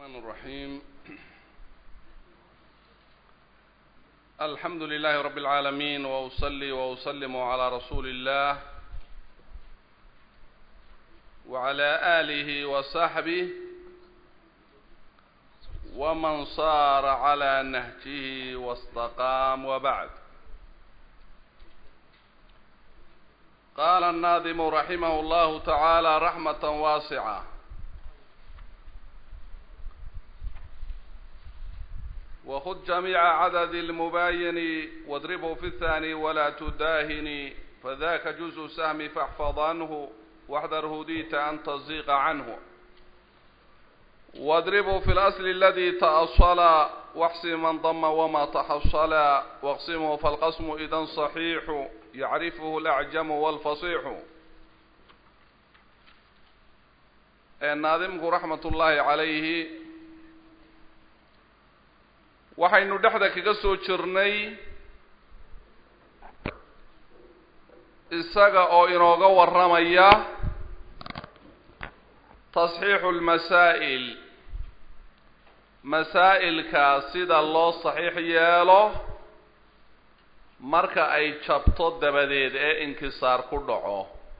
الرحمن الرحيم الحمد لله رب العالمين وأصلي وأسلم على رسول الله وعلى آله وصحبه ومن صار على نهجه واستقام وبعد قال الناظم رحمه الله تعالى رحمة واسعة وخذ جميع عدد المباين واضربه في الثاني ولا تداهن فذاك جزء سهم فاحفظ عنه واحذر هديت أن تزيغ عنه واضربه في الأصل الذي تأصل واحسن من ضم وما تحصل واقسمه فالقسم إذا صحيح يعرفه الأعجم والفصيح الناظمك رحمة الله عليه waxaynu dhexda kaga soo jirnay isaga oo inooga warramaya tasxiixu lmasaa'il masaa'ilka sida loo saxiix yeelo marka ay jabto dabadeed ee inkisaar ku dhaco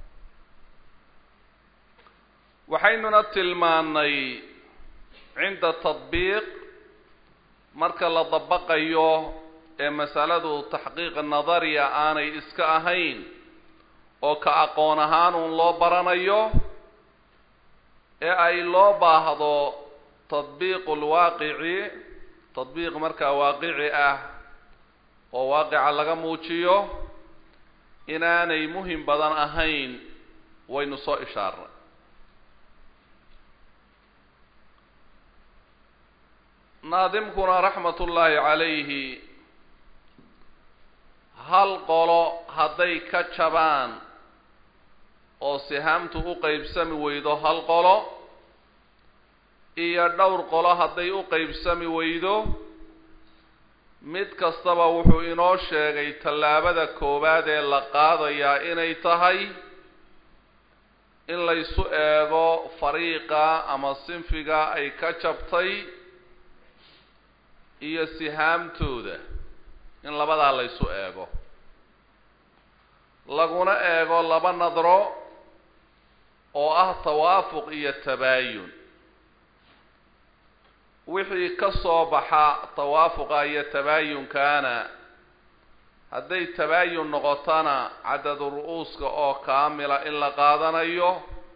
waxaynuna tilmaannay cinda tadbiiq marka la dabaqayo ee masaladu taxqiiq nadariya aanay iska ahayn oo ka aqoon ahaan uun loo baranayo ee ay loo baahdo tadbiiqu lwaaqici tadbiiq markaa waaqici ah oo waaqica laga muujiyo inaanay muhim badan ahayn waynu soo ishaarnay naadimkuna raxmat ullaahi calayhi hal qolo hadday ka jabaan oo sihaamtu u qeybsami weydo hal qolo iyo dhowr qolo hadday u qeybsami weydo mid kastaba wuxuu inoo sheegay tallaabada koowaad ee la qaadayaa inay tahay in laysu eego fariiqa ama sinfiga ay ka jabtay iyo sihaamtooda in labadaa laysu eego laguna eego laba nadro oo ah tawaafuq iyo tabaayun wixii ka soo baxa tawaafuqa iyo tabaayunkaana hadday tabaayun noqotona cadadu ru-uuska oo kaamila in la qaadanayo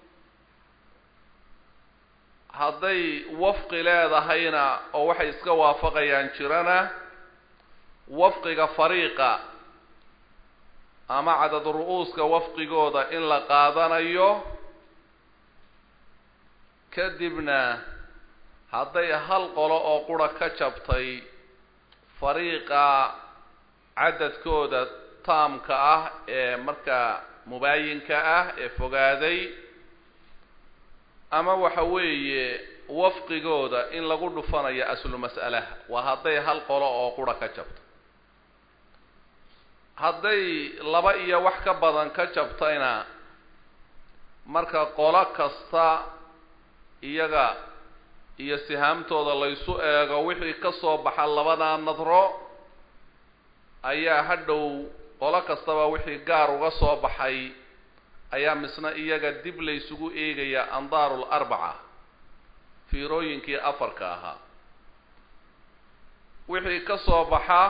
hadday wafqi leedahayna oo waxay iska waafaqayaan jirana wafqiga fariiqa ama cadad ru-uuska wafqigooda in la qaadanayo kadibna hadday hal qolo oo qura ka jabtay fariiqa cadadkooda taamka ah ee markaa mubaayinka ah ee fogaaday ama waxa weeye wafqigooda in lagu dhufanayo aslu mas'alaha waa hadday hal qolo oo qura ka jabto hadday laba iyo wax ka badan ka jabtayna marka qolo kasta iyaga iyo sihaamtooda laysu eego wixii ka soo baxa labadaa nadro ayaa hadhow qolo kastaba wixii gaar uga soo baxay ayaa misna iyaga dib laysugu eegaya andaaru larbaca fiirooyinkii afarka ahaa wixii ka soo baxa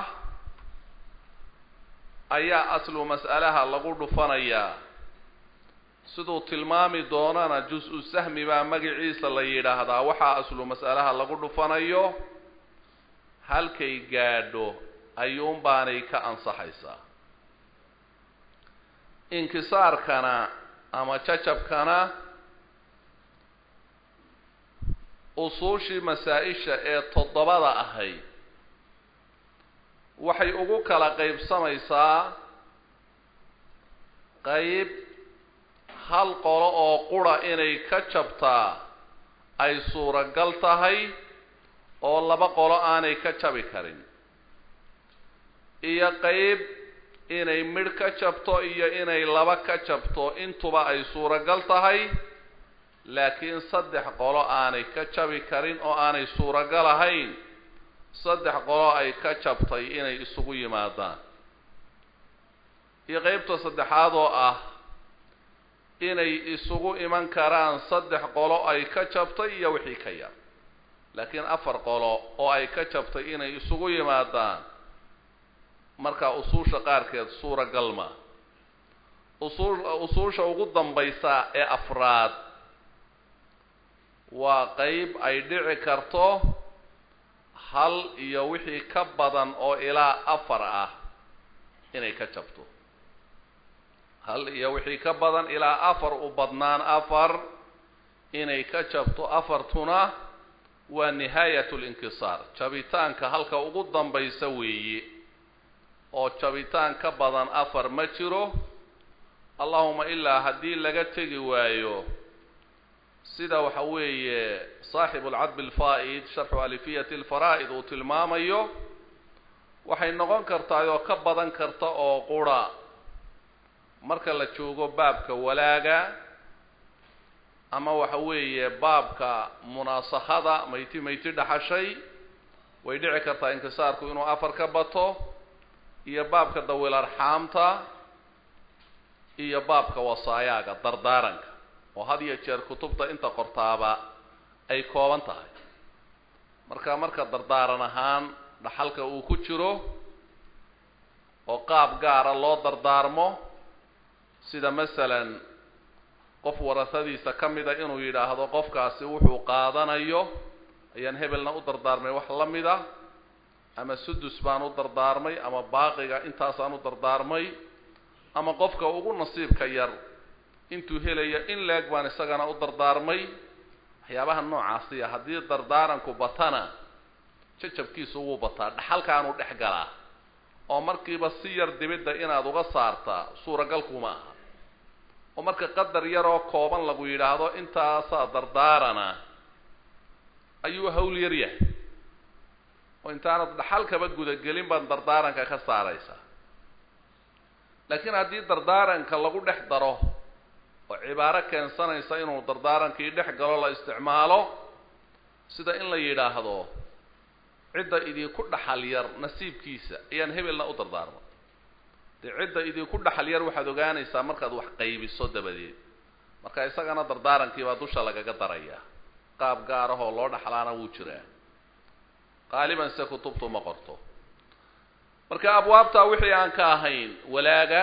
ayaa aslu mas'alaha lagu dhufanayaa siduu tilmaami doonana jus-u sahmi baa magaciisa la yidhaahdaa waxaa aslu mas'alaha lagu dhufanayo halkay gaadho ayuunbaanay ka ansaxaysaa inkisaarkana ama jajabkana usuushii masaa-isha ee toddobada ahayd waxay ugu kala qeybsamaysaa qeyb hal qolo oo qura inay ka jabtaa ay suuragal tahay oo laba qolo aanay ka jabi karin iyo qeyb inay midh ka jabto iyo inay laba ka jabto intuba ay suuragal tahay laakiin saddex qolo aanay ka jabi karin oo aanay suuragal ahayn saddex qolo ay ka jabtay inay isugu yimaadaan iyo qeybta saddexaad oo ah inay isugu iman karaan saddex qolo ay ka jabtay iyo wixii ka yar laakiin afar qolo oo ay ka jabtay inay isugu yimaadaan markaa usuusha qaarkeed suuragal ma usuul usuusha ugu dambaysa ee afraad waa qeyb ay dhici karto hal iyo wixii ka badan oo ilaa afar ah inay ka jabto hal iyo wixii ka badan ilaa afar u badnaan afar inay ka jabto afartuna waa nihaayat linkisaar jabitaanka halka ugu dambaysa weeye oo jabitaan ka badan afar ma jiro allahuma ilaa haddii laga tegi waayo sida waxa weeye saaxibu alcadb alfaa'id sharxu alifiyati alfaraa'id uu tilmaamayo waxay noqon kartaa oo ka badan karta oo qura marka la joogo baabka walaaga ama waxa weeye baabka munaasakhada mayti mayti dhaxashay way dhici kartaa inkisaarku inuu afar ka bato iyo baabka dawil arxaamta iyo baabka wasaayaaga dardaaranka oo had iyo jeer kutubta inta qortaaba ay kooban tahay marka marka dardaaran ahaan dhaxalka uu ku jiro oo qaab gaara loo dardaarmo sida masalan qof warasadiisa ka mida inuu yidhaahdo qofkaasi wuxuu qaadanayo ayaan hebelna u dardaarmay wax la mid a ama sudus baan u dardaarmay ama baaqiga intaasaan u dardaarmay ama qofka ugu nasiibka yar intuu helaya in leeg baan isagana u dardaarmay waxyaabaha noocaasiya haddii dardaaranku batana jajabkiisu wuu bataa dhaxalkaanuu dhex galaa oo markiiba si yar dibidda inaad uga saartaa suuragalkuma aha oo marka qadar yaroo kooban lagu yidhaahdo intaasaa dardaarana ayuu hawl yar yahay oo intaanad dhaxalkaba gudagelin baad dardaaranka ka saaraysaa laakiin haddii dardaaranka lagu dhex daro oo cibaaro keensanaysa inuu dardaarankii dhex galo la isticmaalo sida in la yidhaahdo cidda idinku dhaxal yar nasiibkiisa ayaan hebelna u dardaarmay dee cidda idinku dhaxal yar waxaad ogaanaysaa markaad wax qaybiso dabadeed marka isagana dardaarankiibaa dusha lagaga darayaa qaab gaarahoo loo dhaxlaana wuu jiraa qaaliban se kutubtu ma qorto marka abwaabtaa wixii aan ka ahayn walaaga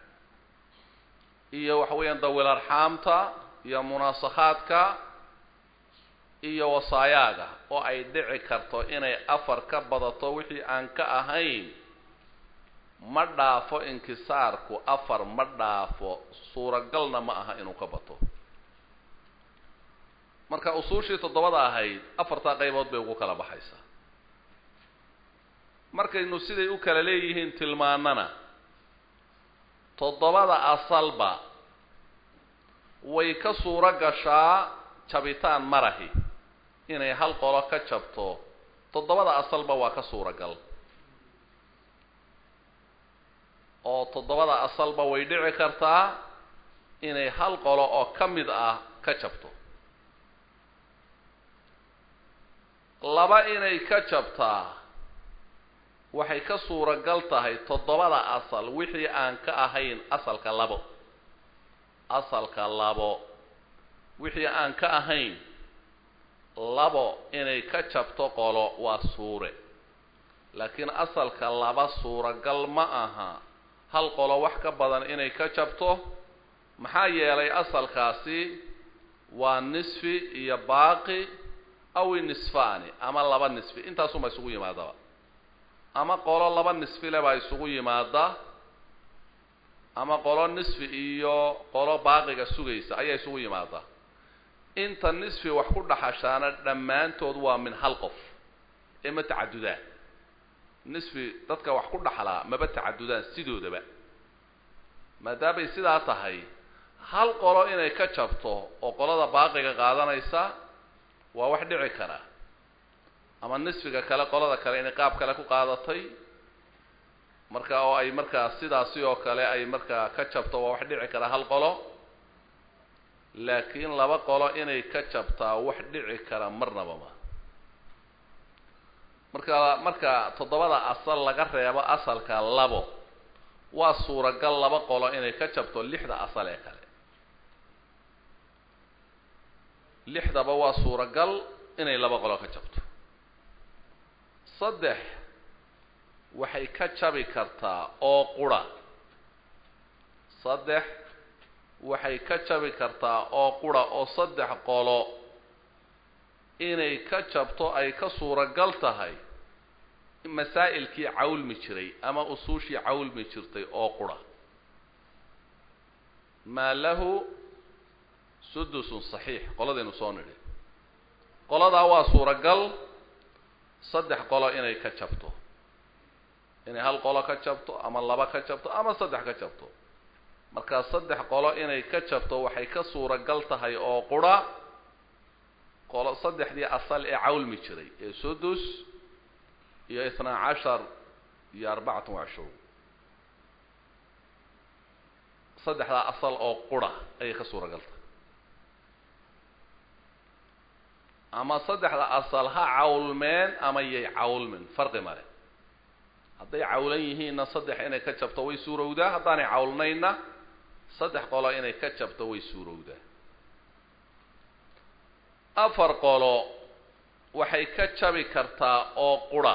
iyo waxa weeyaan dawil arxaamta iyo munaasakhaadka iyo wasaayaaga oo ay dhici karto inay afar ka badato wixii aan ka ahayn ma dhaafo inkisaarku afar ma dhaafo suuragalna ma aha inuu ka bato marka usuushii toddobada ahayd afartaa qaybood bay ugu kala baxaysaa markaynu siday u kala leeyihiin tilmaanana toddobada asalba way ka suuro gashaa jabitaan marahi inay hal qolo ka jabto toddobada asalba waa ka suuragal oo toddobada asalba way dhici kartaa inay hal qolo oo ka mid ah ka jabto laba inay ka jabtaa waxay ka suuragal tahay toddobada asal wixii aan ka ahayn asalka labo asalka labo wixii aan ka ahayn labo inay ka jabto qolo waa suure laakiin asalka laba suuragal ma aha hal qolo wax ka badan inay ka jabto maxaa yeelay asalkaasi waa nisfi iyo baaqi aw nisfaani ama laba nisfi intaasuma isugu yimaadaba ama qolo laba nisfi le baa isugu yimaada ama qolo nisfi iyo qolo baaqiga sugaysa ayaa isugu yimaada inta nisfi wax ku dhaxashaana dhammaantood waa min hal qof ee ma tacadudaan nisfi dadka wax ku dhaxlaa maba tacadudaan sidoodaba maadaamay sidaa tahay hal qolo inay ka jabto oo qolada baaqiga qaadanaysa waa wax dhici kara ama nisfiga kale qolada kale inay qaab kale ku qaadatay marka oo ay markaa sidaasi oo kale ay markaa ka jabto waa wax dhici kara hal qolo laakiin laba qolo inay ka jabtaa wax dhici kara marnaba ma marka marka toddobada asal laga reebo asalka labo waa suuragal laba qolo inay ka jabto lixda asal ee kale lixdaba waa suuragal inay laba qolo ka jabto saddex waxay ka jabi kartaa oo qura saddex waxay ka jabi kartaa oo qura oo saddex qolo inay ka jabto ay ka suuragal tahay masaa'ilkii cawlmi jiray ama usuushii cawlmi jirtay oo qura maa lahu sudusun saxiix qoladaynu soo nidhi qoladaa waa suuragal saddex qolo inay ka jabto inay hal qolo ka jabto ama laba ka jabto ama saddex ka jabto markaa saddex qolo inay ka jabto waxay ka suuragal tahay oo qura qolo saddexdii asal ee cawlmi jiray ee sudus iyo itnaa cashar iyo arbacatan wacishruun saddexdaa asal oo qura ayay ka suuragal tahay ama saddexda asal ha cawlmeen ama yay cawlmin farqi male hadday cawlan yihiinna saddex inay ka jabto way suurowdaa haddaanay cawlnaynna saddex qolo inay ka jabto way suurowdaa afar qolo waxay ka jabi kartaa oo qura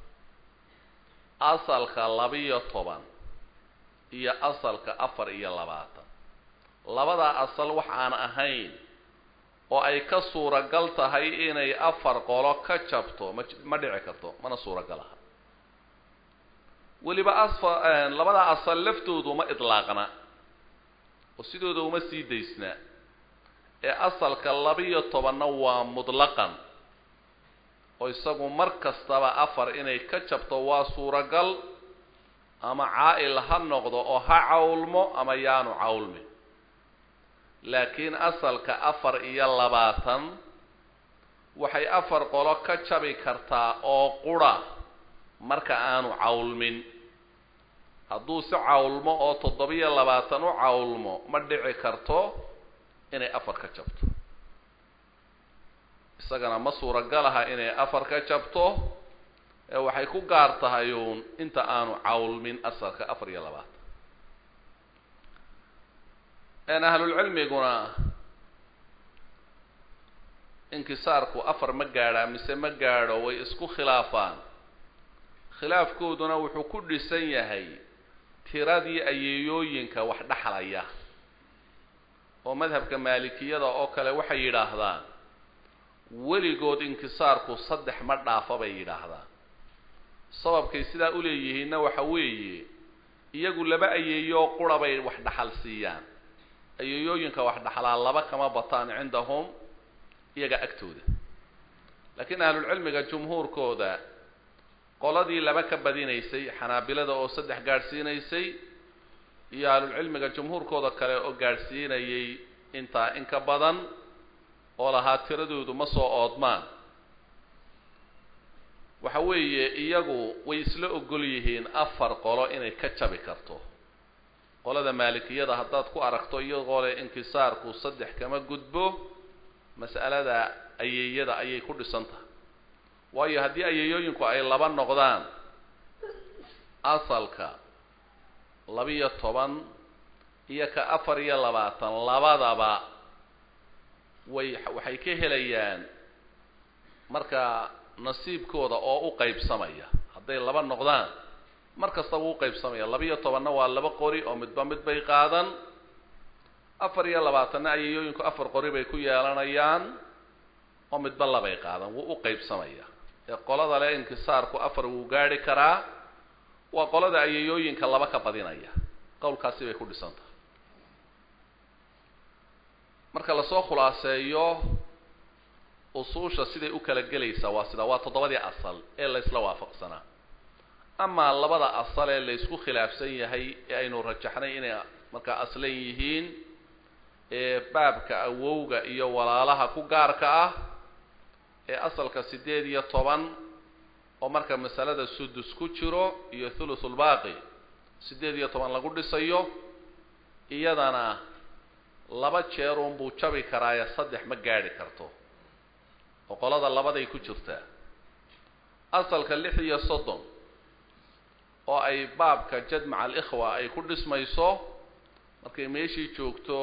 asalka labiyo toban iyo asalka afar iyo labaatan labadaa asal wax aan ahayn oo ay ka suuragal tahay inay afar qolo ka jabto ma ma dhici karto mana suuragal aha weliba asfa labadaa asal laftoodu uma idlaaqna oo sidooda uma sii daysna ee asalka labiyo tobanna waa mutlaqan oo isagu mar kastaba afar inay ka jabto waa suuragal ama caa'il ha noqdo oo ha cawlmo ama yaanu cawlmin laakiin asalka afar iyo labaatan waxay afar qolo ka jabi kartaa oo qura marka aanu cawlmin hadduu si cawlmo oo toddobiyo labaatan u cawlmo ma dhici karto inay afar ka jabto isagana ma suuragal aha inay afar ka jabto ee waxay ku gaar tahay uun inta aanu cawlmin asalka afar iyo labaatan ahlulcilmiguna inkisaarku afar ma gaadhaa mise ma gaadho way isku khilaafaan khilaafkooduna wuxuu ku dhisan yahay tiradii ayeeyooyinka wax dhexlaya oo madhabka maalikiyada oo kale waxay yidhaahdaan weligood inkisaarku saddex ma dhaafa bay yidhaahdaan sababkay sidaa u leeyihiinna waxa weeye iyagu laba ayeeyoo qura bay wax dhaxal siiyaan ayeeyooyinka wax dhaxlaa laba kama bataan cindahum iyaga agtooda laakiin ahlulcilmiga jumhuurkooda qoladii laba ka badinaysay xanaabilada oo saddex gaadhsiinaysay iyo ahlulcilmiga jumhuurkooda kale oo gaadhsiinayay intaa in ka badan oo lahaa tiradoodu ma soo oodmaan waxa weeye iyagu way isla ogol yihiin afar qolo inay ka jabi karto qolada maalikiyada haddaad ku aragto iyagoo leh inkisaarku saddex kama gudbo mas'alada ayeeyada ayay ku dhisan tahay waayo haddii ayeeyooyinku ay laba noqdaan asalka labiyo toban iyo ka afar iyo labaatan labadaba way waxay ka helayaan marka nasiibkooda oo u qaybsamaya hadday laba noqdaan mar kastaba u qaybsamaya labiyo tobanna waa laba qori oo midba mid bay qaadan afar iyo labaatanna ayeeyooyinku afar qori bay ku yeelanayaan oo midba labay qaadan wuu u qaybsamaya ee qolada le inkisaarku afar wuu gaadhi karaa waa qolada ayeeyooyinka laba ka badinaya qowlkaasi bay ku dhisan tahay marka lasoo khulaaseeyo usuusha siday u kala gelaysaa waa sida waa toddobadii asal ee la isla waafaqsanaa amaa labada asal ee la isku khilaafsan yahay ee aynu rajaxnay inay markaa aslan yihiin ee baabka awowga iyo walaalaha ku gaarka ah ee asalka siddeed iyo toban oo marka masalada sudus ku jiro iyo thuluthulbaaqi siddeed iyo toban lagu dhisayo iyadana laba jeerun buu jabi karaaye saddex ma gaadhi karto oo qolada labaday ku jirtaa asalka lix iyo soddon oo ay baabka jad maca alikhwa ay ku dhismayso markay meeshii joogto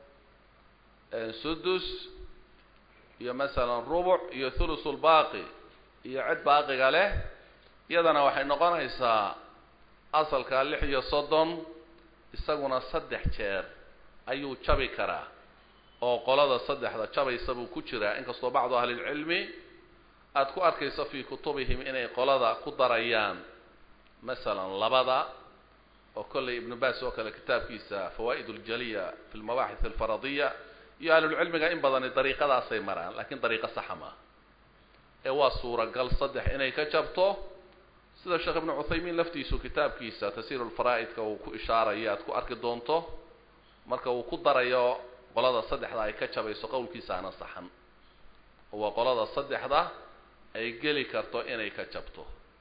sudus iyo masalan rubuc iyo thulusulbaaqi iyo cid baaqiga leh iyadana waxay noqonaysaa asalka lix iyo soddon isaguna saddex jeer ayuu jabi karaa oo qolada saddexda jabaysa buu ku jiraa inkastoo bacdu ahlilcilmi aada ku arkayso fii kutubihim inay qolada ku darayaan masalan labada oo kollay ibnu baas oo kale kitaabkiisa fawaa'id uljaliya fi lmabaaxith alfaradiya iyo ahlulcilmiga in badani dariiqadaasay maraan lakiin dariiqo saxa maaha ee waa suuragal saddex inay ka jabto sida sheekh ibnu cuthaymiin laftiisu kitaabkiisa tasiir lfaraa'idka uu ku ishaarayo aad ku arki doonto marka uu ku darayo qolada saddexda ay ka jabayso qowlkiisaana saxan oo waa qolada saddexda ay geli karto inay ka jabto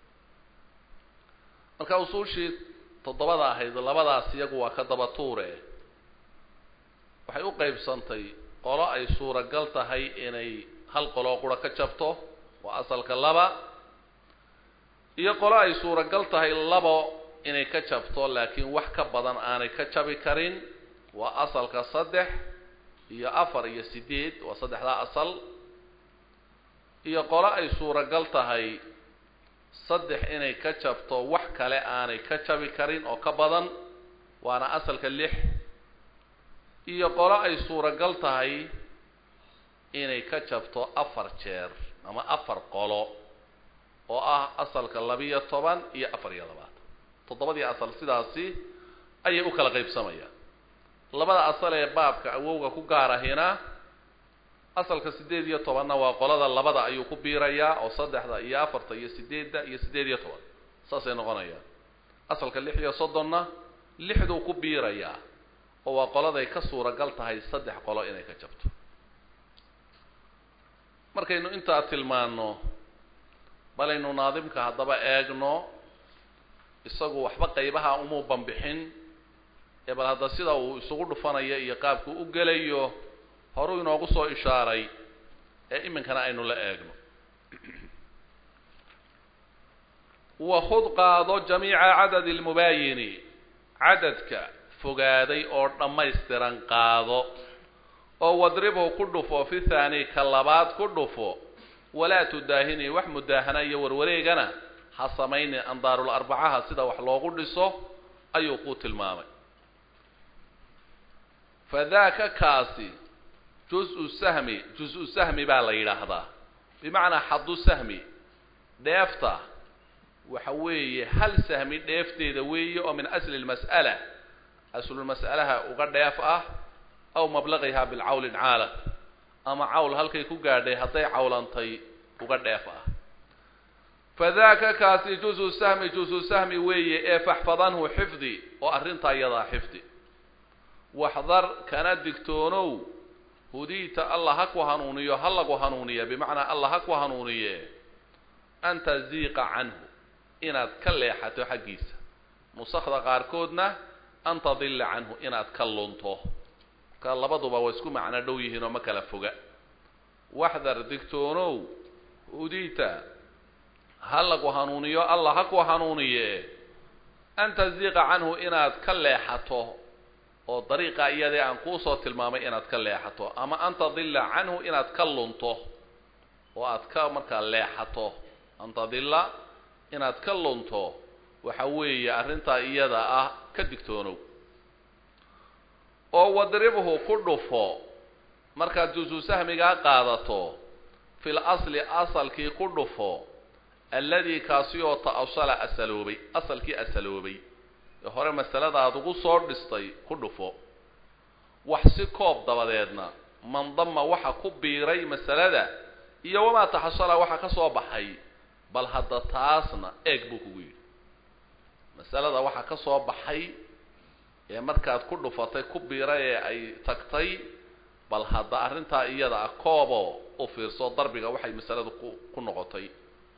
marka usuushii toddobada ahayd labadaas iyagu waa ka daba tuure waxay u qaybsantay qolo ay suuragal tahay inay hal qoloo qura ka jabto waa asalka laba iyo qolo ay suuragal tahay labo inay ka jabto laakiin wax ka badan aanay ka jabi karin waa asalka saddex iyo afar iyo sideed waa saddexdaa asal iyo qolo ay suuragal tahay saddex inay ka jabto wax kale aanay ka jabi karin oo ka badan waana asalka lix iyo qolo ay suuragal tahay inay ka jabto afar jeer ama afar qolo oo ah asalka labiyo toban iyo afar iyo labaatan toddobadii asal sidaasi ayay u kala qaybsamayaan labada asal ee baabka awowga ku gaarahina asalka siddeed iyo tobanna waa qolada labada ayuu ku biirayaa oo saddexda iyo afarta iyo sideedda iyo siddeed iyo toban saasay noqonayaan asalka lix iyo soddonna lixduu ku biirayaa oo waa qoladay ka suuragal tahay saddex qolo inay ka jabto markaynu intaa tilmaanno balaynu naadimka haddaba eegno isagu waxba qaybaha umuu banbixin ee bal hadda sida uu isugu dhufanayo iyo qaabku u gelayo horuu inoogu soo ishaaray ee iminkana aynu la eegno wakhud qaado jamiica cadadi lmubaayini cadadka fogaaday oo dhammaystiran qaado oo wadribhu ku dhufo fi thaani ka labaad ku dhufo walaa tudaahini wax mudaahana iyo warwareegana ha samaynin andaarul arbacaha sida wax loogu dhiso ayuu ku tilmaamay fadaaka kaasi juz-u sahmi juz-u sahmi baa la yidhaahdaa bimacnaa xaddu sahmi dheefta waxa weeye hal sahmi dheefteeda weeye oo min asli lmas'ala aslulmas'alaha uga dheef ah aw mablaqihaa bilcawlin caalam ama cawl halkay ku gaadhay hadday cawlantay uga dheef ah fadaaka kaasi juzu sahmi juzu sahmi weeye ee faxfadanhu xifdi oo arrintaa iyadaa xifdi waxdar kana digtoonow hudiita allah ha ku hanuuniyo ha lagu hanuuniya bimacnaa allah ha ku hanuuniye an taziiqa canhu inaad ka leexato xaggiisa nusakda qaarkoodna an tadilla canhu inaad ka lunto marka labaduba waa isku macno dhow yihiin oo ma kala foga waxdar digtoonow hudiita ha lagu hanuuniyo allah ha ku hanuuniye an taziiqa canhu inaad ka leexato oo dariiqa iyadee aan kuusoo tilmaamay inaad ka leexato ama an tadilla canhu inaad ka lunto oo aad ka markaa leexato an tadilla inaad ka lunto waxa weeye arrintaa iyada ah ka digtoonow oo wadribhu ku dhufo markaad jusu sahmigaa qaadato fil asli asalkii ku dhufo alladii kaasi oo ta'asala asaloobay asalkii asaloobay ee hore masalada aad ugu soo dhistay ku dhufo wax si koob dabadeedna mandama waxa ku biiray masalada iyo wamaa taxasala waxa ka soo baxay bal hadda taasna eeg buu kugu yidhi masalada waxa ka soo baxay ee markaad ku dhufatay ku biiray ee ay tagtay bal hadda arrintaa iyada ah kooboo u fiirso darbiga waxay masaladu ku ku noqotay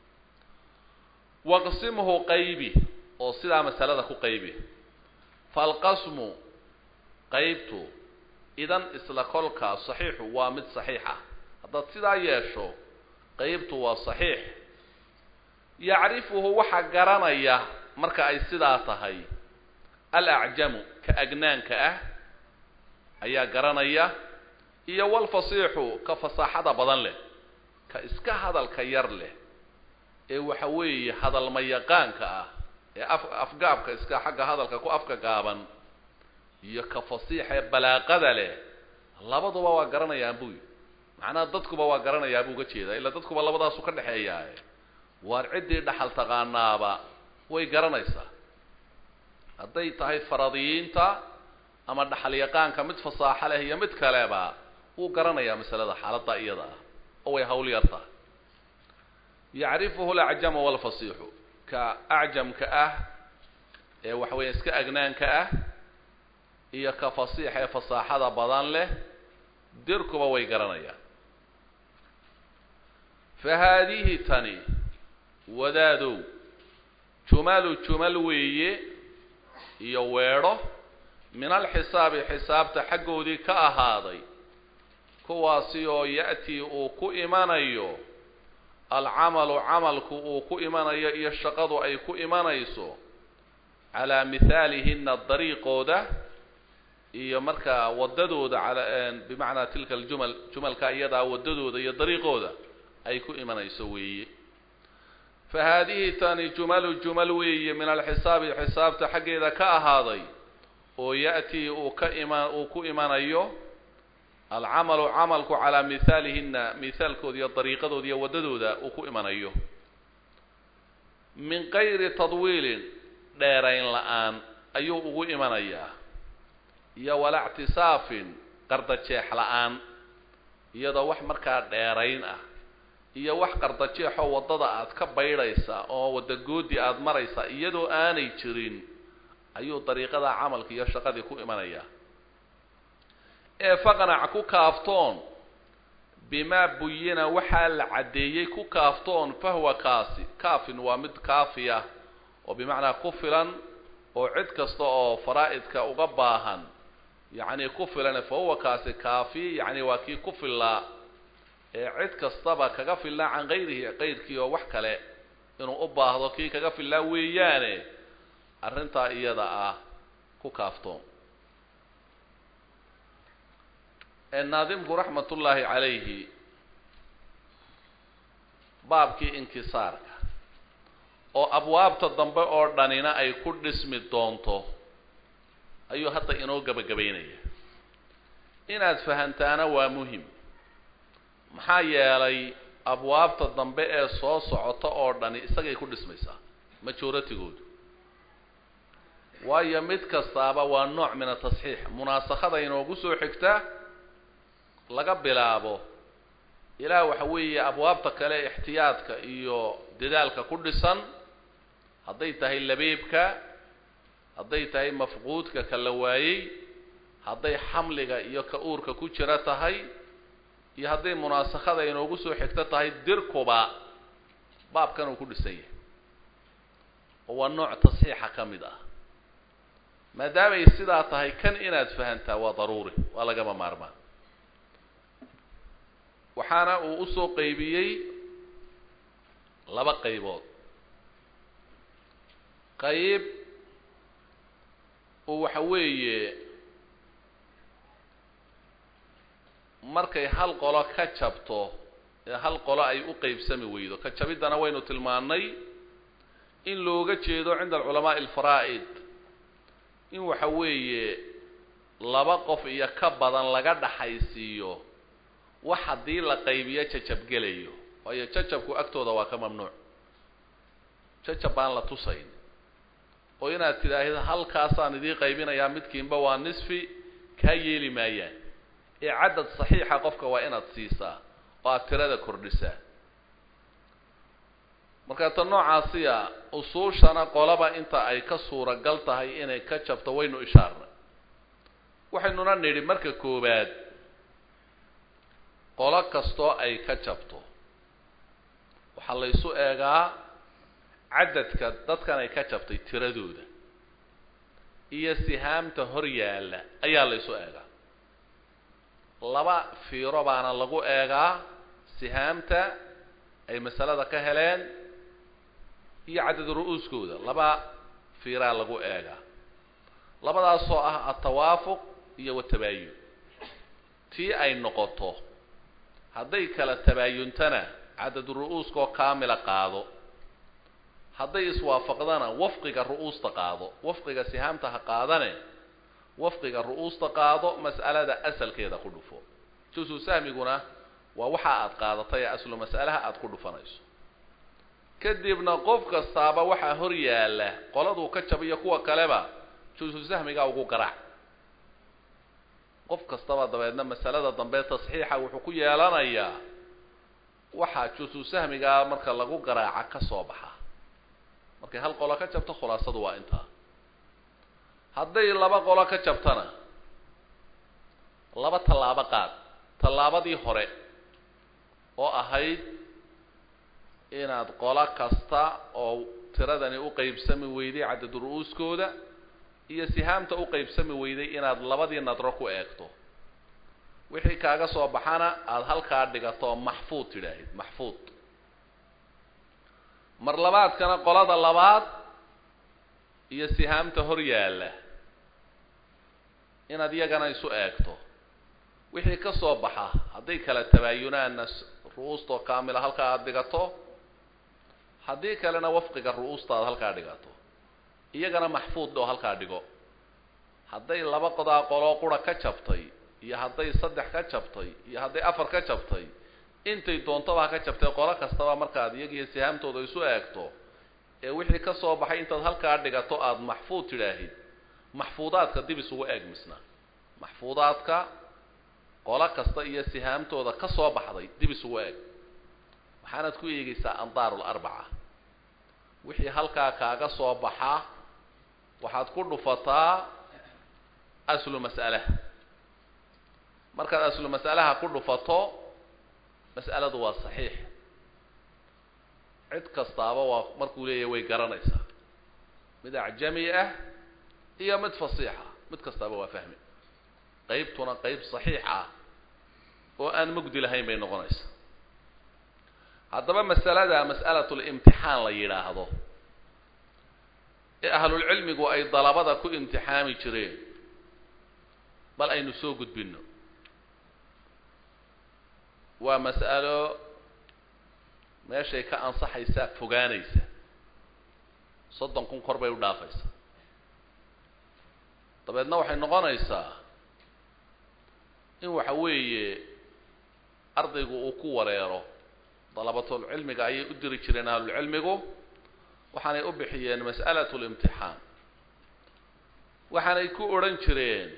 waqsimhu qaybi oo sidaa masalada ku qaybi falqasmu qaybtu idan isla kolkaa saxiixu waa mid saxiixa haddaad sidaa yeesho qeybtu waa saxiix yacrifuhu waxaa garanaya marka ay sidaa tahay alacjamu ka agnaanka ah ayaa garanaya iyo walfasiixu ka fasaaxada badan leh ka iska hadalka yar leh ee waxa weeye hadalma yaqaanka ah ee af afgaabka iska xagga hadalka ku afka gaaban iyo ka fasiixa ee balaaqada leh labaduba waa garanayaan buy macnaha dadkuba waa garanayaa buu uga jeedaa ilaa dadkuba labadaasu ka dhexeeyaa waar ciddii dhaxal taqaanaaba way garanaysaa hadday tahay faradiyiinta ama dhaxal yaqaanka mid fasaaxo leh iyo mid kaleba wuu garanayaa masalada xaaladda iyada ah oo way hawl yar tahay yacrifuhu alacjamu walfasiixu ka acjamka ah ee waxa weya iska agnaanka ah iyo ka fasiixa ee fasaaxada badan leh dirkuba way garanayaan fa haadihi tani wadaadow jumalu jumal weeye iyo weedho min alxisaabi xisaabta xaggoodii ka ahaaday kuwaasi oo ya'tii uu ku imanayo alcamalu camalku uu ku imanayo iyo shaqadu ay ku imanayso calaa mihaalihina dariiqooda iyo markaa waddadooda ala bimacnaa tilka aljumal jumalka iyadaa waddadooda iyo dariiqooda ay ku imanayso weeye fa haadihi tani jumalu jumal weeye min alxisaabi xisaabta xaggeeda ka ahaaday oo ya'tii uu ka ima uu ku imanayo alcamalu camalku calaa mihaalihina mihaalkooda iyo dariiqadooda iyo waddadooda uu ku imanayo min kayri tadwiilin dheerayn la-aan ayuu ugu imanayaa iyo walaa ictisaafin qardajeex la-aan iyadoo wax markaa dheerayn ah iyo wax qardajeexoo waddada aad ka baydhaysa oo waddagoodi aada maraysa iyadoo aanay jirin ayuu dariiqada camalka iyo shaqadii ku imanayaa ee faqnac ku kaaftoon bimaa buyina waxaa la caddeeyey ku kaaftoon fahwa kaasi kaafin waa mid kaafiya oo bimacnaa ku filan oo cid kasta oo faraa'idka uga baahan yacni ku filan fa huwa kaasi kaafi yacni waa kii ku fillaa ee cid kastaba kaga fillaa can kayrihi kayrkii oo wax kale inuu u baahdo kii kaga fillaa weeyaane arrintaa iyada ah ku kaaftoon naadimku raxmat ullaahi calayhi baabkii inkisaarka oo abwaabta dambe oo dhanina ay ku dhismi doonto ayuu hadda inoo gebagabaynaya inaad fahantaana waa muhim maxaa yeelay abwaabta dambe ee soo socota oo dhani isagay ku dhismaysaa majoritigoodu waayo mid kastaaba waa nooc min atasxiix munaasakhada inoogu soo xigta laga bilaabo ilaa waxa weeye abwaabta kale ixtiyaadka iyo dadaalka ku dhisan hadday tahay labeebka hadday tahay mafquudka ka la waayey hadday xamliga iyo ka uurka ku jira tahay iyo hadday munaasakhada inoogu soo xigto tahay dirkuba baabkan uu ku dhisan yahay oo waa nooc tasxiixa ka mid ah maadaamay sidaa tahay kan inaad fahantaa waa daruuri waa lagama maarmaan waxaana uu usoo qaybiyey laba qaybood qayb uu waxa weeye markay hal qolo ka jabto ee hal qolo ay u qeybsami weydo ka jabiddana waynu tilmaannay in looga jeedo cinda alculamaa'i alfaraa'id in waxa weeye laba qof iyo ka badan laga dhaxaysiiyo wax haddii la qaybiyo jajabgelayo waayo jajabku agtooda waa ka mamnuuc jajab baan la tusayn oo inaad tidhaahdo halkaasaan idii qaybinayaa midkiinba waa nisfi kaa yeeli maayaan ee cadad saxiixa qofka waa inaad siisaa oo aad tirada kordhisaa marka ta noocaasiya usuushana qolaba inta ay ka suuragal tahay inay ka jabto waynu ishaarnay waxaynuna nidhi marka koowaad qolo kastoo ay ka jabto waxaa la ysu eegaa cadadka dadkan ay ka jabtay tiradooda iyo sihaamta hor yaalla ayaa la ysu eegaa laba fiiro baana lagu eegaa sihaamta ay masalada ka heleen iyo cadad ru-uuskooda laba fiiraa lagu eegaa labadaasoo ah atawaafuq iyo watabaayun tii ay noqoto hadday kala tabaayuntana cadad ru-uuskaoo kaamila qaado hadday iswaafaqdana wafqiga ru-uusta qaado wafqiga sihaamta ha qaadane wafqiga ru-uusta qaado mas'alada asalkeeda ku dhufo jusu sahmiguna waa waxa aad qaadatay ee aslu mas'alaha aada ku dhufanayso kadibna qof kastaaba waxaa hor yaalla qoladuu ka jabiyo kuwa kaleba jusu sahmiga ugu garaac qof kastaba dabeedna masalada dambe tasxiixa wuxuu ku yeelanayaa waxaa jusu sahmigaa marka lagu garaaca ka soo baxa markay hal qolo ka jabto khulaasadu waa intaa hadday laba qolo ka jabtana laba tallaabo qaad tallaabadii hore oo ahayd inaad qolo kasta oo tiradani u qeybsami weyday cadad ru-uuskooda iyo sihaamta u qeybsami weyday inaad labadii nadro ku eegto wixii kaaga soo baxana aada halkaa dhigato maxfuud tidhaahid maxfuud mar labaadkana qolada labaad iyo sihaamta hor yaalla inaad iyagana isu eegto wixii ka soo baxa hadday kala tabaayunaanna ru-uustoo kaamila halkaa aada dhigato haddii kalena wafqiga ru-uusta aad halkaa dhigato iyagana maxfuud oo halkaa dhigo hadday laba qodaa qoloo qura ka jabtay iyo hadday saddex ka jabtay iyo hadday afar ka jabtay intay doontaba ha ka jabtay qolo kastaba markaad iyagiiyo sihaamtooda isu eegto ee wixii ka soo baxay intaad halkaa dhigato aada maxfuud tidhaahid maxfuudaadka dib isugu eeg misna maxfuudaadka qolo kasta iyo sihaamtooda ka soo baxday dib isugu eeg waxaanaad ku eegaysaa andaarul arbaca wixii halkaa kaaga soo baxa waxaad ku dhufataa aslu mas'alaha markaad aslu mas'alaha ku dhufato mas'aladu waa saxiix cid kastaaba waa markuu leeyahay way garanaysaa mid acjami ah iyo mid fasiixa mid kastaaba waa fahmi qeybtuna qeyb saxiix ah oo aan mugdi lahayn bay noqonaysaa haddaba masalada mas'alatu limtixaan la yidhaahdo ee ahlulcilmigu ay dalabada ku imtixaami jireen bal aynu soo gudbinno waa mas'alo meeshay ka ansaxaysaa fogaanaysa soddon kun kor bay u dhaafaysaa dabeedna waxay noqonaysaa in waxa weeye ardaygu uu ku wareero dalabatul cilmiga ayay u diri jireen ahlulcilmigu waxaanay u bixiyeen mas'alatu limtixaan waxaanay ku odhan jireen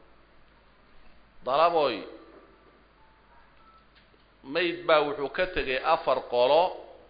dalaboy mayd baa wuxuu ka tegay afar qolo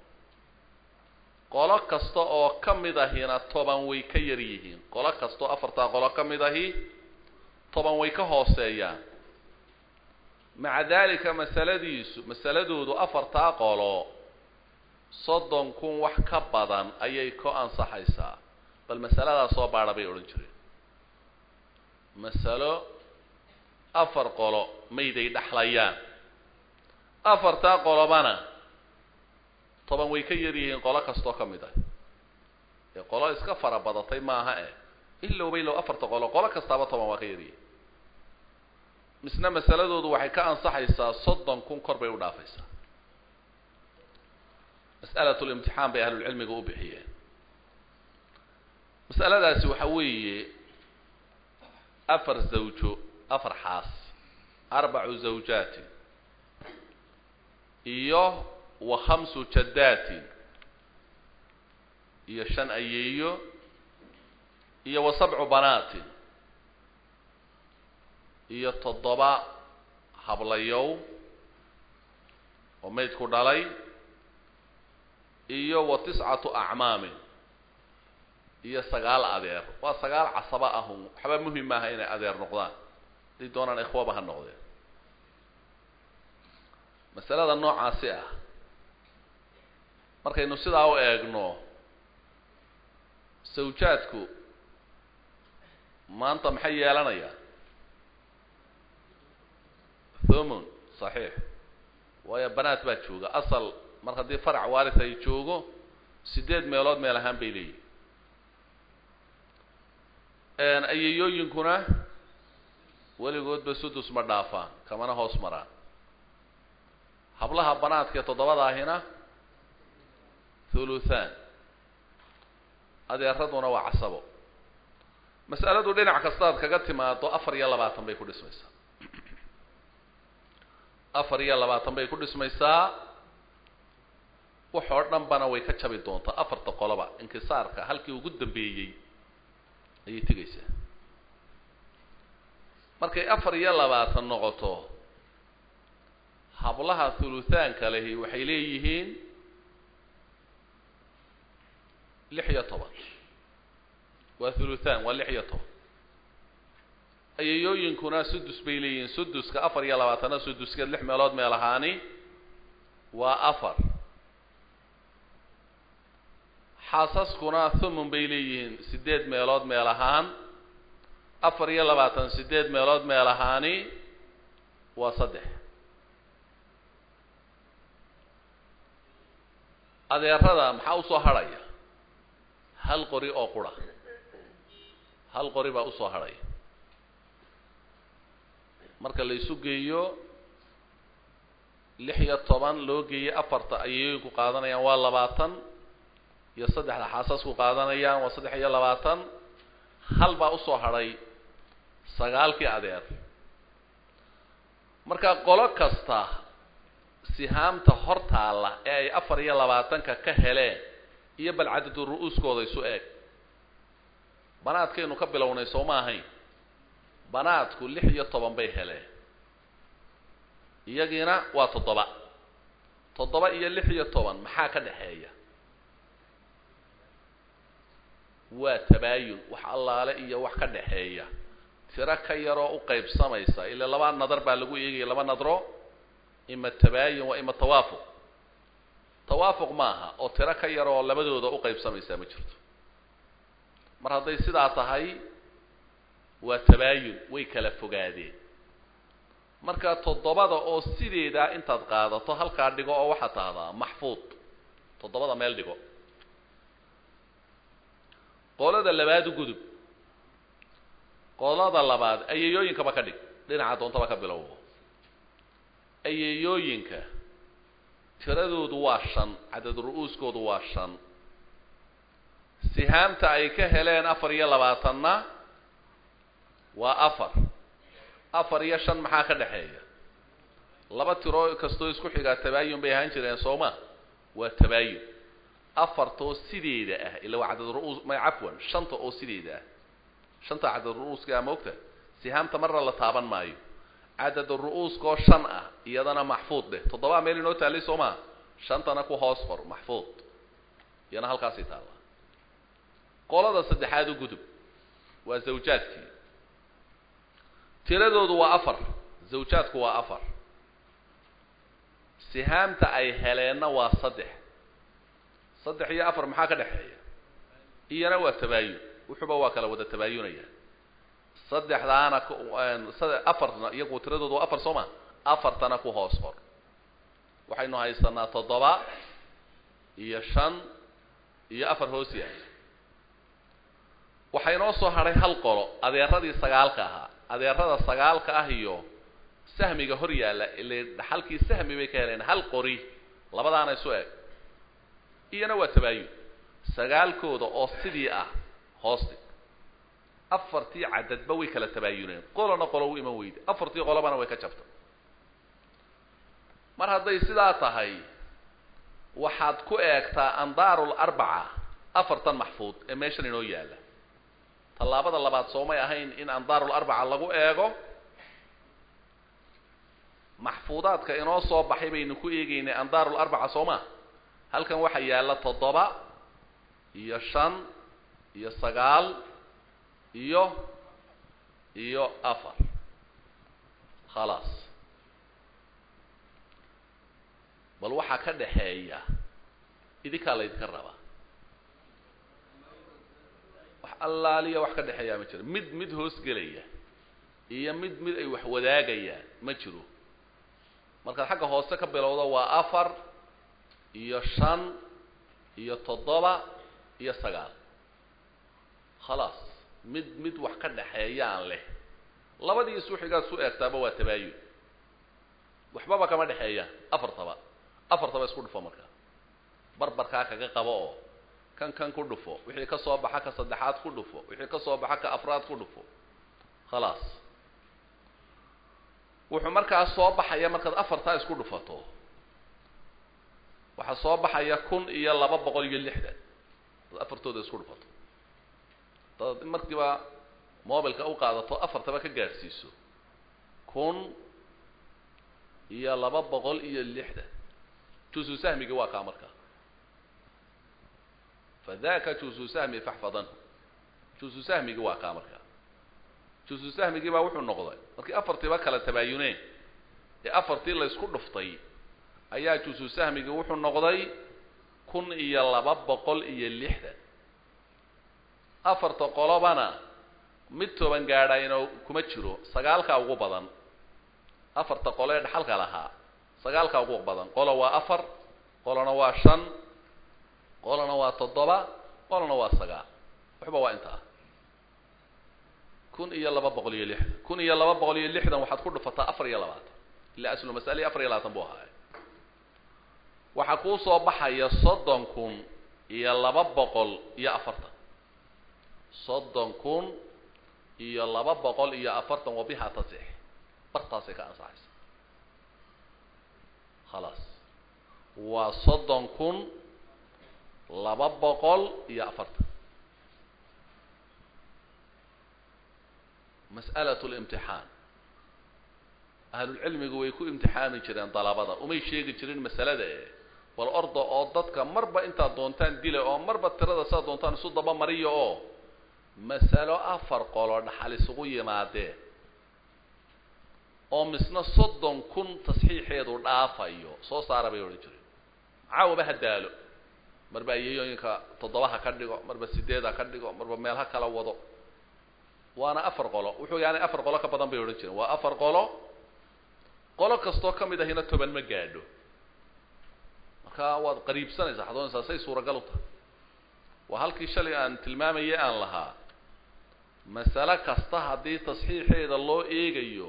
qolo kasta oo ka mid ahina toban way ka yar yihiin qolo kasta oo afartaa qolo ka mid ahi toban way ka hooseeyaan maca dalika masaladiisu masaladoodu afartaa qolo soddon kun wax ka badan ayay ka ansaxaysaa bal masaladaa soo baadha bay odhan jireen masalo afar qolo mayday dhexlayaan afartaa qolobana toban way ka yar yihiin qolo kastoo ka mid ah ee qolo iska fara badatay maaha eh ilowba ilow afarta qolo qolo kastaaba toban waa ka yaryihiin misna masaladoodu waxay ka ansaxaysaa soddon kun kor bay u dhaafaysaa mas'alatu limtixaan bay ahlulcilmiga u bixiyeen mas'aladaasi waxa weeye afar zawjo afar xaas arbacu zawjaatin iyo wa khamsu jaddaatin iyo shan ayeeyo iyo wa sabcu banaatin iyo toddoba hablayow oo maydku dhalay iyo wa tiscatu acmaamin iyo sagaal adeer waa sagaal casaba ahun waxba muhim maaha inay adeer noqdaan haday doonaan ikhwaba ha noqdeen masalada noocaasi ah markaynu sidaa u eegno sawjaadku maanta maxay yeelanayaan thumun saxiix waayo banaad baa jooga asal mar haddii farac waaris ay joogo sideed meelood meel ahaan bay leeyihin ayayooyinkuna weligoodba sudus ma dhaafaan kamana hoos maraan hablaha banaadkaee toddobadaahina thuluthaan adeeraduna waa casabo mas'aladu dhinac kastaad kaga timaado afar iyo labaatan bay ku dhismaysaa afar iyo labaatan bay ku dhismaysaa wax oo dhan bana way ka jabi doontaa afarta qoloba inkisaarka halkii ugu dambeeyey ayay tegaysaa markay afar iyo labaatan noqoto hablaha thuluthaanka lehi waxay leeyihiin lix iyo toban waa thuluthaan waa lix iyo toban ayayooyinkuna sudus bay leeyihiin suduska afar iyo labaatanna suduskeed lix meelood meel ahaani waa afar xaasaskuna thumun bay leeyihiin sideed meelood meel ahaan afar iyo labaatan sideed meelood meel ahaani waa saddex adeerada maxaa usoo hadhaya hal qori oo qura hal qori baa usoo hadhaya marka la isu geeyo lix iyo toban loo geeyey afarta ayayooyinku qaadanayaan waa labaatan iyo saddexda xaasasku qaadanayaan waa saddex iyo labaatan hal baa usoo hadhay sagaalkii adeer marka qolo kasta sihaamta hor taalla ee ay afar iyo labaatanka ka heleen iyo bal cadadu ru-uuskooda isu eeg banaadkaynu ka bilownay soo ma ahayn banaadku lix iyo toban bay heleen iyagiina waa toddoba toddoba iyo lix iyo toban maxaa ka dhexeeya waa tabaayun wax allaale iyo wax ka dhexeeya tiro ka yaroo u qaybsamaysa ila laba nadar baa lagu eegaya laba nadro ima tabaayun waa ima tawaafuq tawaafuq maaha oo tiro ka yaroo labadooda u qaybsamaysaa ma jirto mar hadday sidaa tahay waa tabaayun way kala fogaadeen marka toddobada oo sideedaa intaad qaadato halkaa dhigo oo waxaad tahdaa maxfuud toddobada meel dhigo qolada labaad u gudub qolada labaad ayayooyinkaba ka dhig dhinaca doontaba ka bilowbo ayayooyinka tiradoodu waa shan cadad ru-uuskoodu waa shan sihaamta ay ka heleen afar iyo labaatanna waa afar afar iyo shan maxaa ka dhexeeya laba tiro kastoo isku xigaa tabaayun bay ahaan jireen sooma waa tabaayun afartoo sideeda ah ila waa cadad ru-uus may cafwan shanta oo sideeda ah shanta cadad ru-uuska ah maogta sihaamta marna la taaban maayo cadad ru-uuskaoo shan ah iyadana maxfuud dheh toddobaa meel inoo taallay soo maa shantana ku hoos qor maxfuud iyana halkaasay taallaa qolada saddexaad u gudub waa zawjaadkii tiradoodu waa afar zawjaadku waa afar sihaamta ay heleenna waa saddex saddex iyo afar maxaa ka dhexeeya iyana waa tabaayun wuxuuba waa kala wada tabaayunaya saddexdaana afarna iyagu tiradoodu waa afar soo ma afartana ku hoos qor waxaynu haysanaa toddoba iyo shan iyo afar hoos yahay waxaa inoo soo hadhay hal qolo adeeradii sagaalka ahaa adeerada sagaalka ah iyo sahmiga hor yaalla ile dhaxalkii sahmi bay ka heleen hal qori labadaana isu eg iyana waa tabaayun sagaalkooda oo sidii ah hoosti afartii cadadba way kala tabaayuneen qolona qolo u iman weyda afartii qolobana way ka jabtay mar hadday sidaa tahay waxaad ku eegtaa andaarul arbaca afartan maxfuud ee meeshan inoo yaalla tallaabada labaad soomay ahayn in andaarul arbaca lagu eego maxfuudaadka inoo soo baxay baynu ku eegaynay andaarul arbaca soo ma halkan waxaa yaalla toddoba iyo shan iyo sagaal iyo iyo afar khalaas bal waxaa ka dhaxeeya idinkaa laydinka rabaa wax allaaliya wax ka dhexeeyaa ma jiro mid mid hoos gelaya iyo mid mid ay wax wadaagayaan ma jiro markaad xagga hoose ka bilowdo waa afar iyo shan iyo toddoba iyo sagaal khalaas mid mid wax ka dhexeeyaan leh labadii iswixigaad su eegtaaba waa tabaayun waxbaba kama dhexeeyaan afartaba afartaba isku dhufo marka barbarkaa kaga qabo oo kan kan ku dhufo wixii ka soo baxa ka saddexaad ku dhufo wixii ka soo baxa ka afraad ku dhufo khalaas wuxuu markaa soo baxaya markaad afartaa isku dhufato waxaa soo baxaya kun iyo laba boqol iyo lixdan ad afartooda isku dhufato dad markiiba mobilka u qaadato afartaba ka gaadhsiiso kun iyo laba boqol iyo lixdan jusu sahmigi waa kaa markaa fadaka jusu sahmi faxfadanhu jusu sahmigi waa kaa markaa jusu sahmigii baa wuxuu noqday markii afartiiba kala tabaayuneen ee afartii la ysku dhuftay ayaa jusu sahmigii wuxuu noqday kun iyo laba boqol iyo lixdan afarta qolobana mid toban gaadhayna kuma jiro sagaalkaa ugu badan afarta qolo ee dhaxalka lahaa sagaalkaa ugu badan qolo waa afar qolona waa shan qolona waa toddoba qolona waa sagaal waxba waa intaa kun iyo laba boqol iyo lixdan kun iyo laba boqol iyo lixdan waxaad ku dhufataa afar iyo labaatan ilaa aslu masalihi afar iyo labaatan buu ahaay waxaa kuu soo baxaya soddon kun iyo laba boqol iyo afartan soddon kun iyo laba boqol iyo afartan wabiha tasix bartaasay ka ansaxaysa khalaas waa soddon kun laba boqol iyo afartan mas'alatu limtixaan ahlulcilmigu way ku imtixaami jireen dalabada umay sheegi jirin masalada e bal orda oo dadka marba intaad doontaan dila oo marba tirada saad doontaan isu daba mariya oo masalo afar qolo dhaxal isugu yimaadeen oo misna soddon kun tasxiixeedu dhaafayo soo saara bay odhan jireen caawaba ha daalo marba ayeyooyinka toddoba ha ka dhigo marba sideed ha ka dhigo marba meel ha kala wado waana afar qolo wuxuu yaani afar qolo ka badan bay odhan jireen waa afar qolo qolo kastoo ka mid ahina toban ma gaadho marka waad qariibsanaysaa waxaad oonaysaa say suuragal u tahay waa halkii shalay aan tilmaamayay aan lahaa masale kasta haddii tasxiixeeda loo eegayo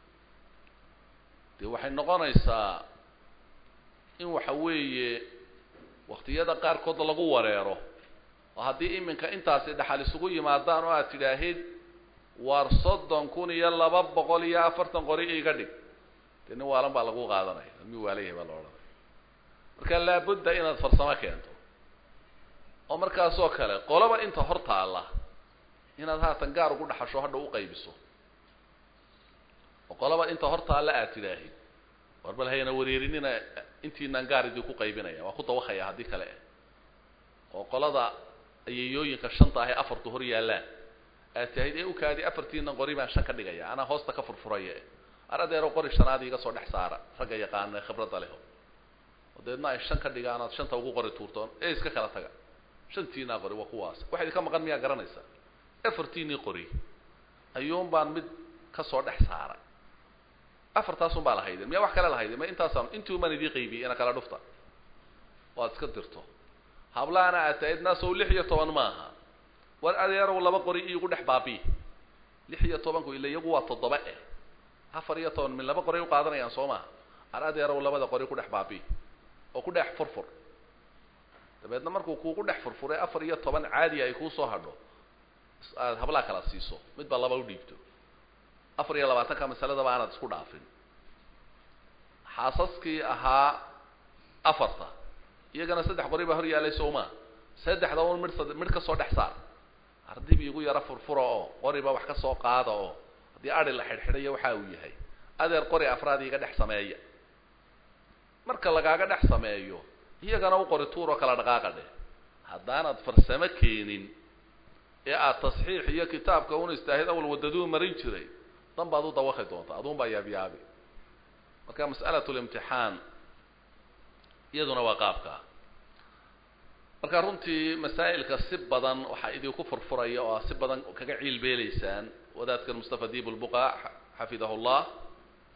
dee waxay noqonaysaa in waxa weeye waktiyada qaarkood lagu wareero oo haddii iminka intaasi dhaxal isugu yimaadaan oo aad tidhaahid waar soddon kun iyo laba boqol iyo afartan qori iga dhig dee nin waalan baa lagu qaadanaya mi waalayahay baa la odhanaya marka laabudda inaad farsamo keento oo markaasoo kale qolaba inta hor taalla inaad haatan gaar ugu dhaxasho hadha u qaybiso oo qolaba inta hor taalla aad tidhaahid war bal hayna wareerinina intiinaan gaar idii ku qaybinaya waa ku dawakaya haddii kale eh oo qolada ayeyooyinka shanta ahe afartu hor yaallaan aad tahid ee ukaadi afartiina qori baan shan ka dhigaya anaa hoosta ka furfuraya ar adeero qori shanaad iga soo dhex saara ragga yaqaana ee khibradda leho oo deedna ay shan ka dhigaan aad shanta ugu qori tuurtoon ee iska kala taga shantiinaa qori waa kuwaas waxa idinka maqan miyaa garanaysaa afartiinii qori ayuun baan mid ka soo dhex saaray afartaasun baa lahayden miyaa wax kale lahayden ma intaasaan intii umaan idii qaybiyey ina kala dhufta waad iska dirto hablaana aad tahid naasow lix iyo toban maaha war adeerow laba qori iigu dhex baabi lix iyo tobanku ila iyagu waa toddoba eh afar iyo toban min laba qoray u qaadanayaan soo maha ar adeerow labada qori ku dhex baabi oo ku dhex furfur dabeedna markuu kuugu dhex furfuray afar iyo toban caadi ay kuusoo hadho aad hablaa kala siiso midba laba u dhiibto afar iyo labaatanka masaladaba aanaad isku dhaafin xaasaskii ahaa afarta iyagana saddex qori baa hor yaalay sowmaa saddexda un midh midh ka soo dhex saar ardib igu yaro furfura oo qoriba wax ka soo qaada oo haddii adi la xidhxidhayo waxa uu yahay adeer qori afraad iga dhex sameeya marka lagaaga dhex sameeyo iyagana u qori tuuroo kala dhaqaaqa dheh haddaanaad farsamo keenin ee aad tasxiix iyo kitaabka un istaahid awal wadaduu marin jiray dan baad u dawaqi doontaa aduun baa yaabyaabi marka mas'alatu limtixaan iyaduna waa qaabkaa marka runtii masaa'ilka si badan waxaa idinku furfuraya oo si badan kaga ciilbeelaysaan wadaadkan mustafa diib lbuqa xafidahu llah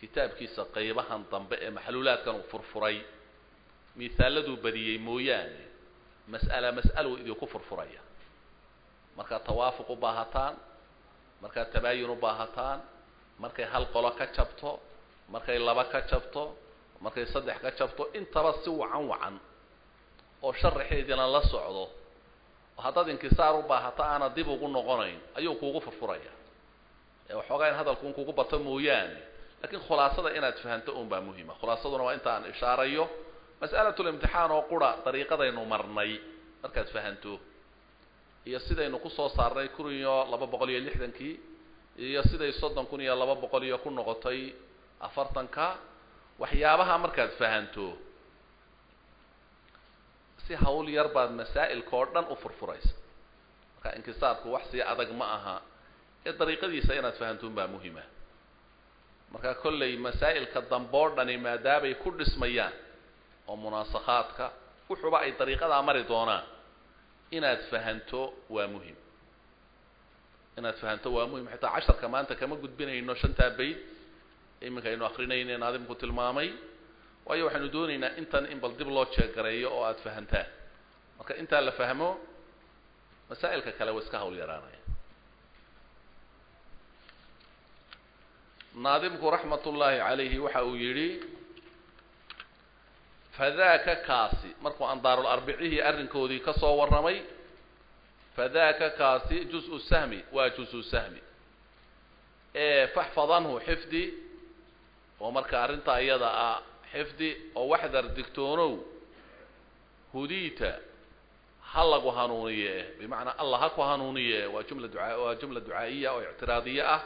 kitaabkiisa qaybahan dambe ee maxluulaadkan uu furfuray misaaladuu badiyey mooyaane mas'ala mas'aluu idinku furfuraya markaad tawaafuq u baahataan markaad tabaayun u baahataan markay hal qolo ka jabto markay laba ka jabto markay saddex ka jabto intaba si wacan wacan oo sharaxeediina la socdo oo haddaad inkisaar u baahata aana dib ugu noqonayn ayuu kuugu furfuraya ee waxoogaa in hadalku un kugu bato mooyaane lakiin khulaasada inaad fahanto un baa muhima khulaasaduna waa inta aan ishaarayo mas'alatlimtixaan oo qura dariiqadaynu marnay markaad fahanto iyo sidaynu kusoo saarnay kun iyo laba boqol iyo lixdankii iyo siday soddon kun iyo laba boqol iyo ku noqotay afartanka waxyaabaha markaad fahanto si hawl yar baad masaa'ilka oo dhan u furfuraysa marka inkisaarku wax sii adag ma aha ee dariiqadiisa inaad fahantoon baa muhima marka kollay masaa'ilka damboo dhani maadaamay ku dhismayaan oo munaasakhaadka wuxuuba ay dariiqadaa mari doonaan inaad fahanto waa muhim inaad fahanto waa muhim xitaa casharka maanta kama gudbinayno shantaa bayd iminka aynu akrinayne naadimku tilmaamay waayo waxaynu doonaynaa intan in bal dib loo jeegareeyo oo aada fahantaan marka intaa la fahmo masaa'ilka kale waa iska hawl yaraanaya naadimku raxmat ullaahi calayhi waxa uu yidhi fadaaka kaasi markuu andaarul arbicihii arrinkoodii ka soo warramay fadaaka kaasi juz-u sahmi waa juz-u sahmi ee faxfadanhu xifdi oo marka arrintaa iyada ah xifdi oo waxdar digtoonow hudiita ha lagu hanuuniye bimacnaa allah ha ku hanuuniye waa jumla duaa waa jumla ducaa'iya oo ictiraadiye ah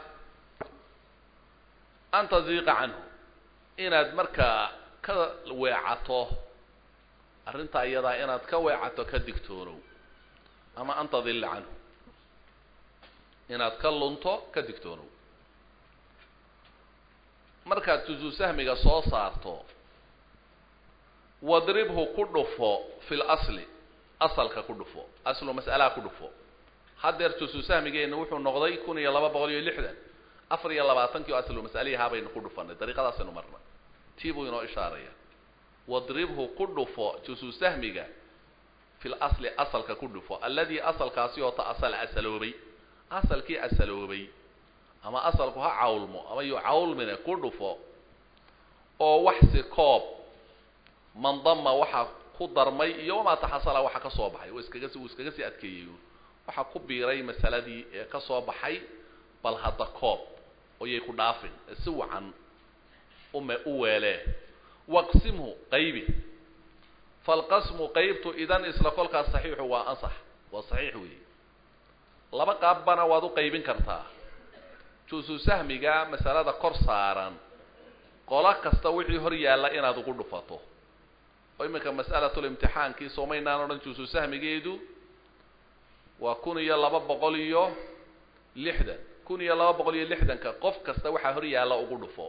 an taziiqa canhu inaad markaa ka weecato arrintaa iyadaa inaad ka weecato ka digtoonow ama an tadilla canhu inaad ka lunto ka digtoonow markaad juzu sahmiga soo saarto wadribhu ku dhufo fi lasli asalka ku dhufo aslu mas'alaha ku dhufo haddeer juzu sahmigeenna wuxuu noqday kun iyo laba boqol iyo lixdan afar iyo labaatankii oo aslu mas'aliyahaa baynu ku dhufanay dariiqadaasaynu marnay tii buu inoo ishaaraya wadribhu ku dhufo juzu sahmiga fi lasli asalka ku dhufo alladii asalkaasi oo ta asal asaloobay asalkii asaloobay ama asalku ha cawlmo ama yu cawlmine ku dhufo oo waxsi koob mandama waxa ku darmay iyo wamaa taxasala waxa ka soo baxay iskaga uu iskaga sii adkeeyey waxa ku biiray masaladii ee ka soo baxay bal hadda koob oyay ku dhaafin si wacan ume u weelee waqsimhu qaybi falqasmu qaybtu idan isla kolkaas saxiixu waa ansax waa saxiix weeye laba qaabbana waad u qaybin kartaa juusu sahmiga masalada kor saaran qolo kasta wixii hor yaalla inaad ugu dhufato oo iminka mas'alatulimtixaankii soomaynaan odhan juusu sahmigeedu waa kun iyo laba boqol iyo lixdan kun iyo laba boqol iyo lixdanka qof kasta waxaa hor yaalla ugu dhufo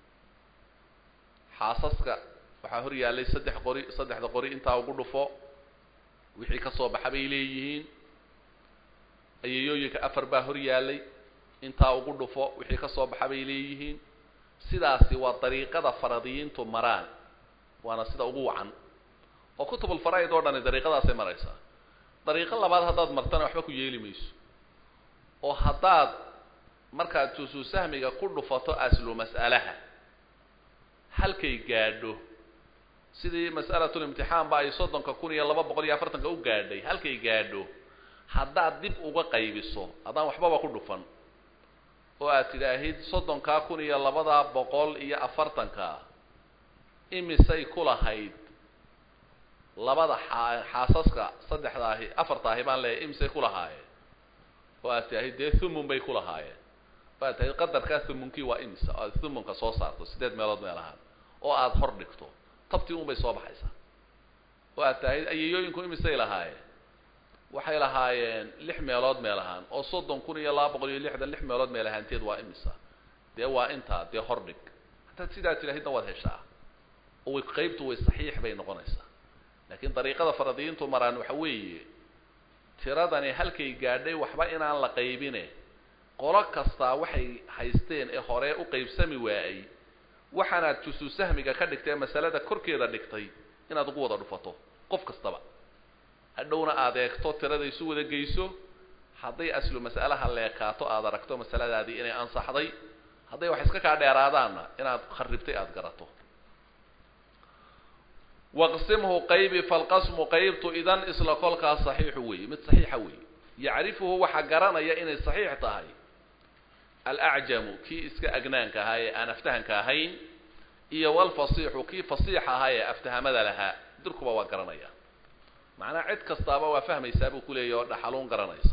xaasaska waxaa hor yaallay saddex qori saddexda qori intaa ugu dhufo wixii ka soo baxa bay leeyihiin ayayooyinka afar baa hor yaallay intaa ugu dhufo wixii ka soo baxa bay leeyihiin sidaasi waa dariiqada faradiyiintu maraan waana sida ugu wacan oo kutubulfaraa'id oo dhani dariiqadaasay maraysaa dariiqo labaad haddaad martana waxba ku yeeli mayso oo haddaad markaad jusu sahmiga ku dhufato aslu mas'alaha halkay gaadho sidii mas'alatulimtixaan ba ay soddonka kun iyo laba boqol iyo afartanka u gaadhay halkay gaadho haddaad dib uga qaybiso haddaan waxbaba ku dhufan oo aad tidhaahid soddonkaa kun iyo labadaa boqol iyo afartanka imisay ku lahayd labada xaa xaasaska saddexdaahi afartaahi baan leeyahay imisay ku lahaayeen oo aad tidhaahid dee thumun bay ku lahaayeen oo aad tidahid qadarkaa thumunkii waa imisa oo aad thumunka soo saarto siddeed meelood meel ahaan oo aada hor dhigto tabtii un bay soo baxaysaa oo aad tidahid ayayooyinku imisay lahaayeen waxay lahaayeen lix meelood meel ahaan oo soddon kun iyo laba boqol iyo lixdan lix meelood meel ahaanteed waa imisa dee waa intaa dee hordhig haddaad sidaa tidhaahidna waad heshaa oo way qaybtu way saxiix bay noqonaysaa laakiin dariiqada faradiyiintu maraan waxa weeye tiradani halkay gaadhay waxba inaan la qaybine qolo kastaa waxay haysteen ee hore u qaybsami waayey waxaanaad jusuu sahmiga ka dhigtay ee masalada korkeeda dhigtay inaad ugu wada dhufato qof kastaba hadhowna aad eegto tirada isu wada geyso hadday aslu mas'alaha leekaato aad aragto masaladaadii inay ansaxday hadday wax iska kaa dheeraadaanna inaad kharibtay aada garato waqsimhu qaybi falqasmu qaybtu idan isla kolkaas saxiixu weeye mid saxiixa weeye yacrifuhu waxaa garanaya inay saxiix tahay alacjamu kii iska agnaanka ahaa ee aan aftahanka ahayn iyo walfasiixu kii fasiixa ahaa ee aftahamada lahaa dirkuba waa garanaya macnaha cid kastaaba waa fahmaysaa buu kuleeyahy oo dhaxaluun garanaysa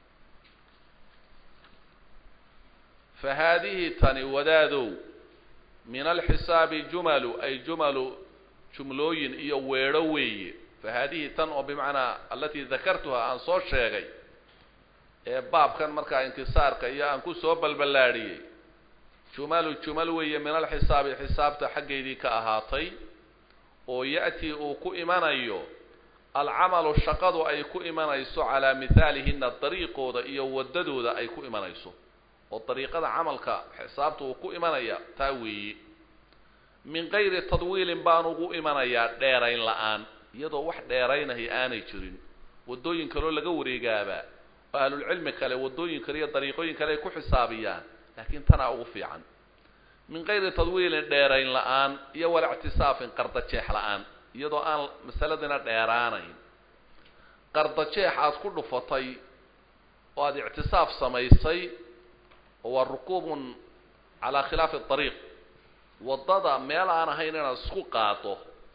fa haadihi tani wadaadow min alxisaabi jumalu ay jumalu jumlooyin iyo weedho weeye fa haadihi tan oo bimacnaa alatii dakartuha aan soo sheegay ee baabkan markaa inkisaarka iyo aan ku soo balballaadhiyey jumalu jumal weeye min alxisaabi xisaabta xaggeydii ka ahaatay oo ya'tii uu ku imanayo alcamalu shaqadu ay ku imanayso calaa mihaalihina dariiqooda iyo waddadooda ay ku imanayso oo dariiqada camalka xisaabta uu ku imanaya taa weeye min gayri tadwiilin baan ugu imanayaa dheerayn la-aan iyadoo wax dheeraynahay aanay jirin waddooyin kaloo laga wareegaaba oo ahlulcilmi kale waddooyin kale iyo dariiqooyin kale ay ku xisaabiyaan laakiin tanaa ugu fiican min gayri tadwiilin dheerayn la-aan iyo wala ictisaafin qardajeex la-aan iyadoo aan masaladina dheeraanayn qardajeex aad ku dhufatay oo aada ictisaaf samaysay oo waa rukuubun calaa khilaafi dariiq waddada meel aan ahayn inaad isku qaado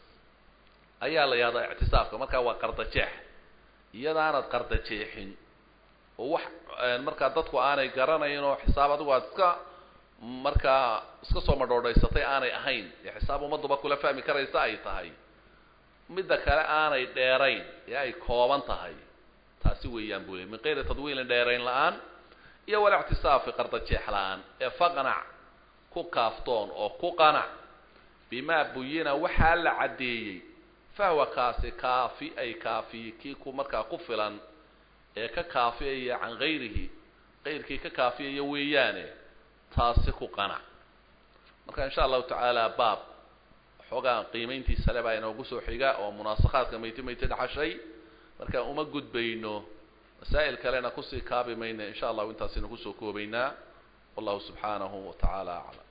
ayaa la yihahdaa ictisaafka markaa waa qardajeex iyadaanad qardajeexin oo wax markaa dadku aanay garanayn oo xisaab adigu aad iska markaa iska soo madhoodhaysatay aanay ahayn ee xisaab ummadduba kula fahmi karaysa ay tahay midda kale aanay dheerayn ee ay kooban tahay taasi weeyaan buu ley min kayri tadwiilin dheerayn la-aan iyo wala ictisaafi qardajeex la-aan ee faqnac ku kaaftoon oo ku qanac bimaa buyina waxaa la caddeeyey fahwa kaasi kaafi ay kaafiye kii ku markaa ku filan ee ka kaafiyaya can gayrihi qayrkii ka kaafiyaya weeyaane taasi ku qanac marka insha allahu tacaala baab xoogaa qiimayntiisa le baa inoogu soo xiga oo munaasakhaadka mayti mayti dhaxashay marka uma gudbayno masaa'il kalena kusii kaabi mayna insha allahu intaasina kusoo koobaynaa wallahu subxaanahu wa tacaala aclam